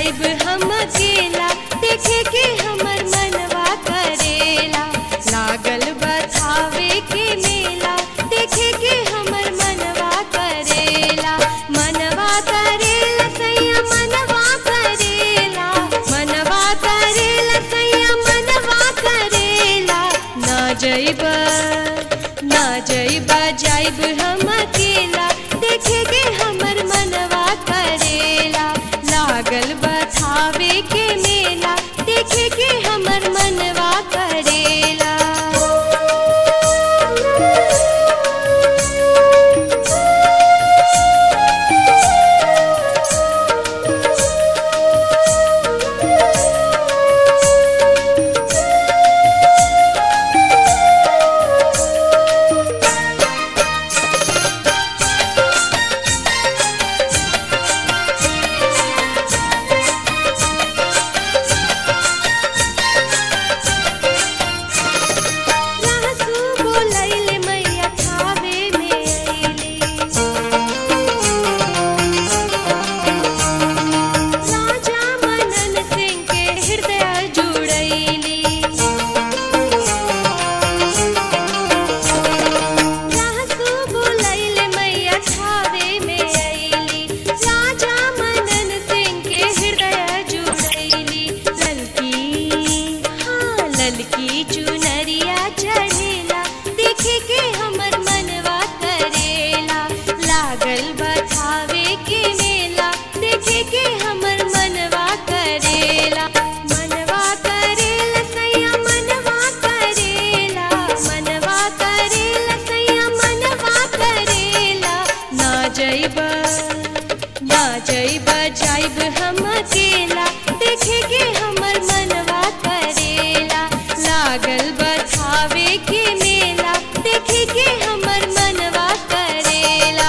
जाइब हम अकेला देखे के हमर मनवा करेला लागल बथावे के मेला देखे के हमर मनवा करेला मनवा करेला सैया मनवा करेला मनवा करेला सैया मनवा करेला ना जइब ना जइब जाइब हम अकेला देखे के हमर मनवा करेला लागल बथावे के मेला देखे के हमर मनवा करेला रहसु बोलैले मैया थावे में अइले राजा मनन सिंह के हृदय जुड़ैली रहसु बोलैले मैया थावे में अइली राजा मनन सिंह के हृदय जुड़ैली ललकी हाँ ललकी चुनरिया चढ़ेला देखे के हमर मनवा करेला लागल बथावे के मेला देखे के हमर मनवा करेला मनवा करेला सैया मनवा करेला मनवा करेला सैया मनवा करेला ना जइब ना जइब जाइब हम अकेला देखे के हमर मनवा करेला लागल बथावे के मेला देखे के हमर मनवा करेला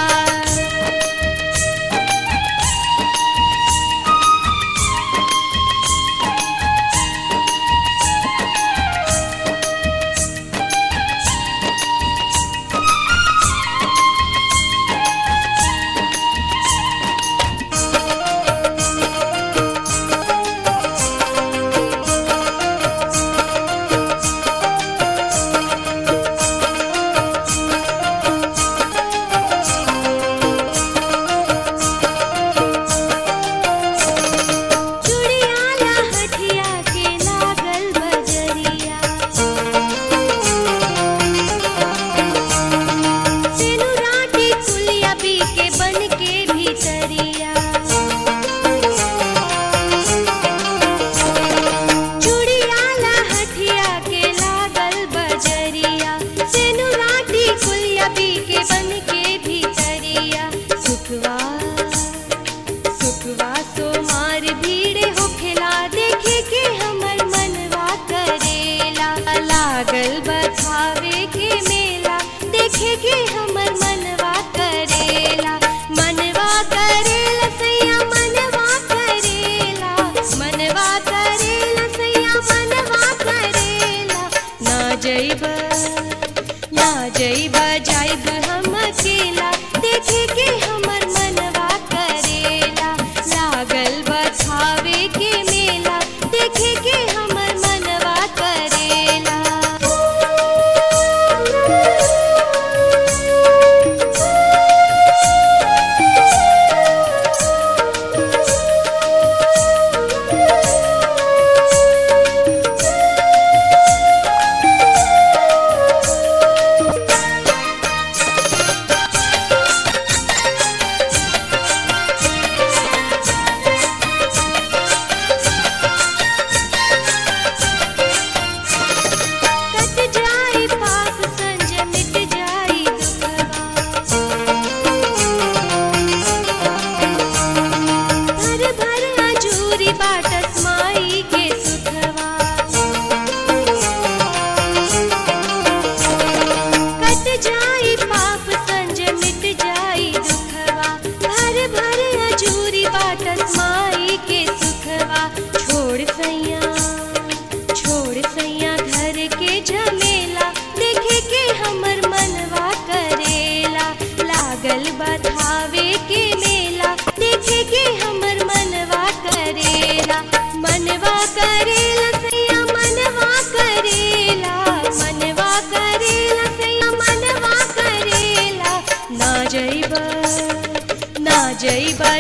चुड़ियाला हठिया के लागल बजरिया सेनुराटी कुलिया पी के बन के भीतरिया चुड़ियाला हठिया के लागल बजरिया सेनुराटी कुलिया पी के बन के भीतरिया सुखवा सुखवा सोमार भीड़ होखेला देखे के हमर मनवा करेला लागल बथावे के मेला देखे के हमर मनवा करेला मनवा करेला सैया मनवा करेला मनवा करेला सैया मनवा करेला ना जइब ना जइब जाइब हम अकेला देखे के हमर मनवा करेला लागल बथावे के मेला देखे के हमर मनवा करेला कट जाई पाप संज मिट जाई दुखवा भर भर अजूरी बाटस माई के सुखवा कट जाई पाप संज मिट जाई दुखवा भर भर अजूरी बाटस माई के सुखवा छोड़ सैया छोड़ सैया घर के झमेला देखे के हमर मनवा करेला लागल बधावे के मेला देखे के हमर मनवा करे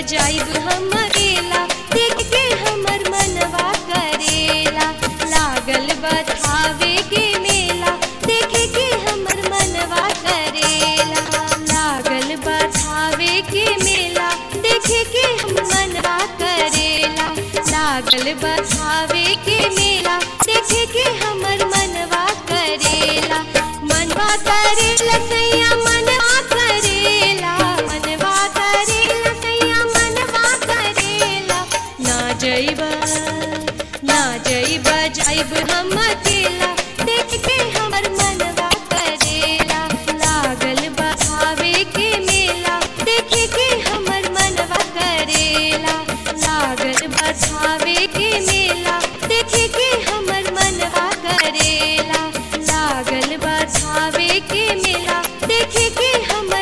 बजाइब हम अकेला देख के हमर मनवा करेला लागल बथावे के मेला देखे के हमर मनवा करेला लागल बथावे के मेला देखे के हम मनवा करेला लागल बथावे के मेला देखे के हमर मनवा करेला मनवा करेला सैया मनवा करेला मनवा करेला सैया मनवा करेला ना जइबा ना जइबा जाइब हम अकेला देख के हमर मनवा करेला लागल बहावे के मेला देखे के हमर मनवा करेला लागल बहावे के मेला देखे के हमर मनवा करेला लागल बहावे के मेला